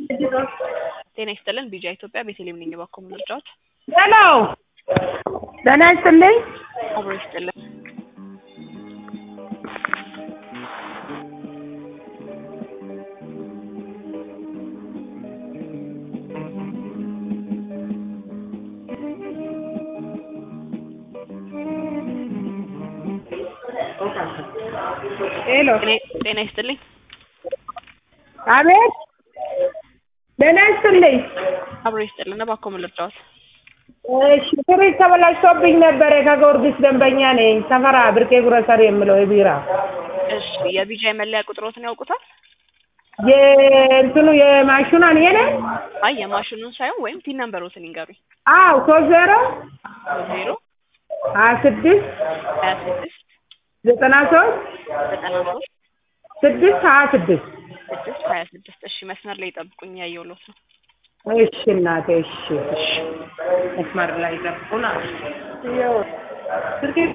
ጤና ይስጥልን ቢጃ ኢትዮጵያ ቤተልሔም ነኝ እባክዎ ምን ልርዳዎት? ሄሎ ጤና ይስጥልኝ። አብሮ ይስጥልን ሄሎ ጤና- ጤና ይስጥልኝ አቤት ጤና ይስጥልኝ። አብሮ ይስጥልን እባክዎ ምን ልርዳዎት? እሺ ፍሪጅ ተበላሽቶብኝ ነበረ ከጊዮርጊስ ደንበኛ ነኝ። ሰፈራ ብርቄ ግሮሰሪ የምለው የቢራ እሺ የቢጃ የመለያ ቁጥሮትን ያውቁታል? የእንትኑ የማሽኗን ይሄ ነኝ። አይ የማሽኑን ሳይሆን ወይም ቲን ነምበሮትን ይንገሩኝ። አዎ ሶስት ዜሮ ዜሮ ሀያ ስድስት ሀያ ስድስት ዘጠና ሶስት ዘጠና ሶስት ስድስት ሀያ ስድስት ስድስት ሀያ ስድስት እሺ መስመር ላይ ጠብቁኝ ያየሁሎት ነው። እሺ እናቴ እሺ እሺ መስመር ላይ ጠብቁና